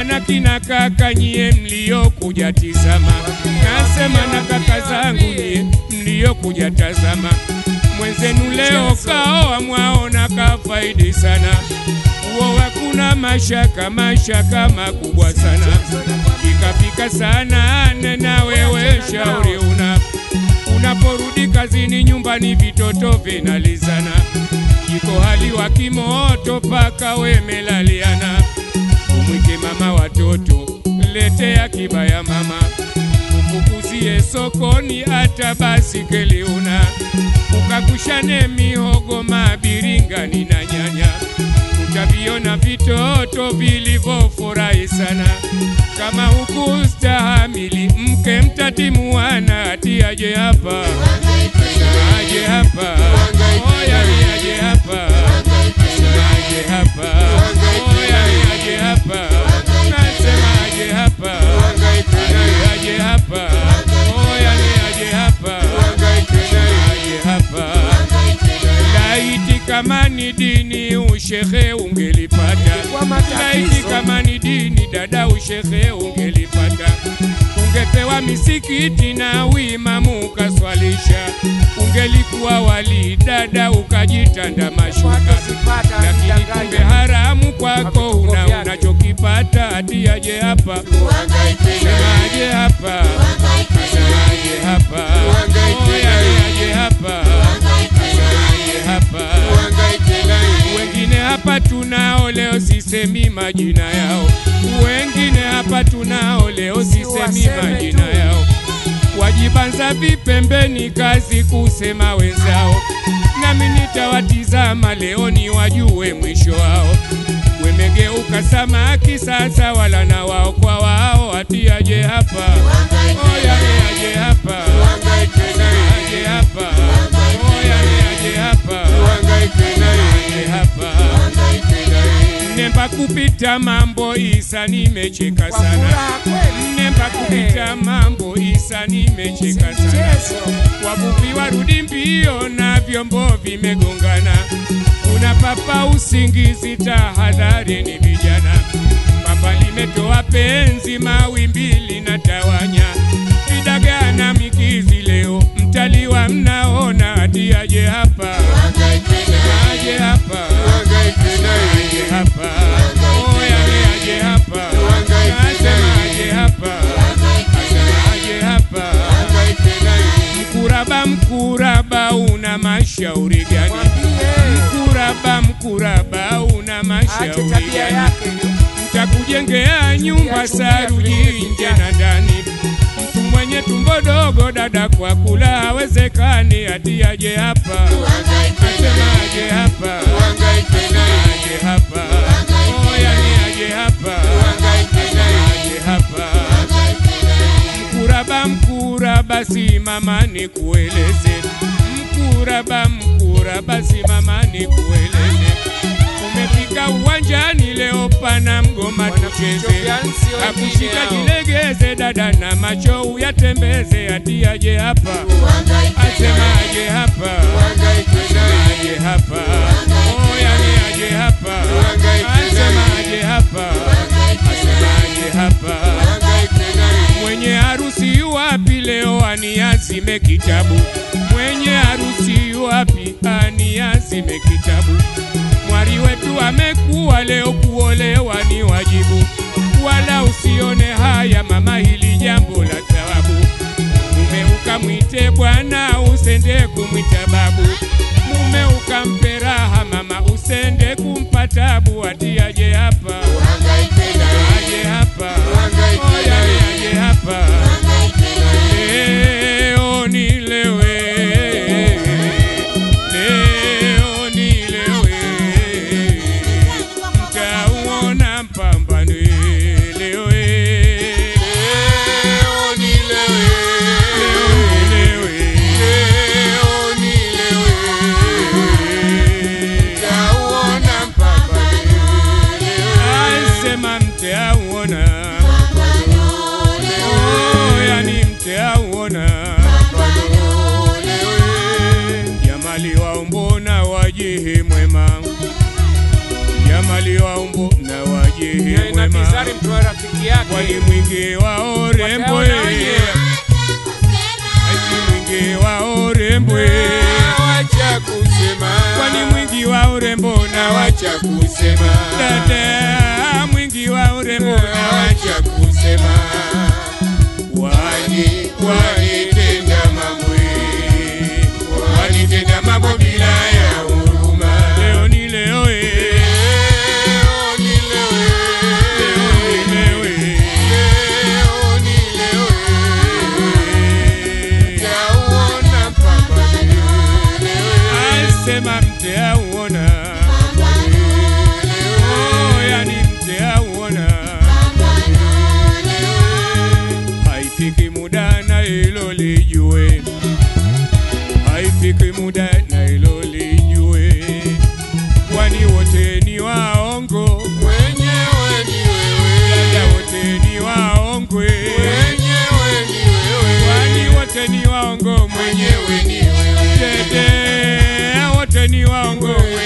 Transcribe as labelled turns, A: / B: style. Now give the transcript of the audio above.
A: na kina kaka nyie mliokuja tizama, nasema na kaka zangu nyie mliokuja tazama, mwenzenu leo kaoa mwaona kafaidi sana, uo hakuna mashaka, mashaka makubwa sana, pikapika sana nena wewe shauri una unaporudi kazini nyumbani vitoto vinalizana, jiko hali wa kimoto paka wemelaliana, umwike mama watoto letea kibaya mama, ufukuzie sokoni hata basikeli una, ukakushane mihogo mabiringani na nyanya, utaviona vitoto vilivyofurahi sana kama hukustahamili mke mtatimuana atiaje hapa aje hapa oya ni aje hapa aje hapa oya ni aje hapa nasema aje hapa aje hapa oya ni aje hapa aje hapa laiti kama ni dini ushehe ungelipata laiti kama ni dini dada ushehe ungelipata ungepewa misikiti na uimamu ukaswalisha ungelikuwa wali dada ukajitanda mashuka lakini kumbe haramu kwako una unachokipata atiaje hapa semaje hapa semaje hapa oya aje hapa semaje hapa wengine hapa tunao leo sisemi majina yao, wengine hapa tunao leo sisemi majina yao, wajibanza vipembeni, kazi kusema wenzao, nami nitawatizama leo ni wajue mwisho wao. Wemegeuka samaki sasa, wala na wao kwa wao, atiaje hapa oya ni aje hapa aje hapa oya ni aje hapa aje hapa Nemba kupita mambo Isa, nimecheka sana. Nemba kupita mambo Isa, nimecheka sana. Wavuvi warudi mbio na vyombo vimegongana, kuna papa usingizi, tahadhari ni vijana. Papa limetoa penzi, mawimbi linatawanya, vidagaa na mikizi, leo mtaliwa mnaona, atiaje hapa aje hapa aje hapa oya ni aje hapa nasema aje hapa nasema aje hapa mkuraba mkuraba una mashauri gani mkuraba mkuraba una mashauri gani mtakujengea nyumba saruji nje na ndani mtu mwenye tumbo dogo dada kwa kula hawezekani atiaje hapa asema aje hapa aje hapa oya ni aje hapa aje hapa mkuraba mkuraba simama ni kueleze mkuraba mkuraba simama ni kueleze umefika uwanjani leo pana mgoma tucheze akushika jilegeze dada na macho uyatembeze atiaje hapa asema aje hapa asema aje hapa oya ni aje hapa asema aje hapa asema aje hapa mwenye harusi yuwapi leo aniazime kitabu mwenye harusi yuwapi aniazime kitabu mwari wetu amekuwa leo kuolewa ni wajibu wala usione haya mama hili jambo la thawabu mume ukamwite bwana usende kumwita babu mume ukampe raha mama usende kumpa tabu atiaje hapa aje hapa oya ni aje hapa leo nilewe leo nilewe mtauona mpambano leo leo nilewe leo nilewe mtauona mpambano asema mtauona Oh, yani mtauona jamali waumbo na wajihi mwema jamali waumbo na wajihi
B: na
A: mwema
B: Bizari mtu wa rafiki
A: kwani
B: yake
A: mwingi wa urembo
B: wataona wenyewe.
A: ati mwingi wa urembo
B: Wacha kusema
A: kwani mwingi wa urembo na wacha
B: wacha kusema
A: dada mwingi wa urembo na wacha
B: wacha kusema
A: wani
B: wanitenda mambo wanitenda mambo bila ya huruma
A: leo ni leo eh.
B: Leo ni leo,
A: leo ni leo eh.
B: leo ni leo,
A: Eh.
B: tauona mpaka leo.
A: asema mte auona oh, yani mte auona haifiki muda na hilo lijue haifiki muda na hilo lijue kwani wote ni waongo
B: Mwenyewe ni
A: dada
B: wewe,
A: wote ni waongwe
B: mwenyewe ni wewe,
A: kwani wote ni waongo mwenyewe
B: mwenyewe ni wewe,
A: dede wote ni waongo mwenyewe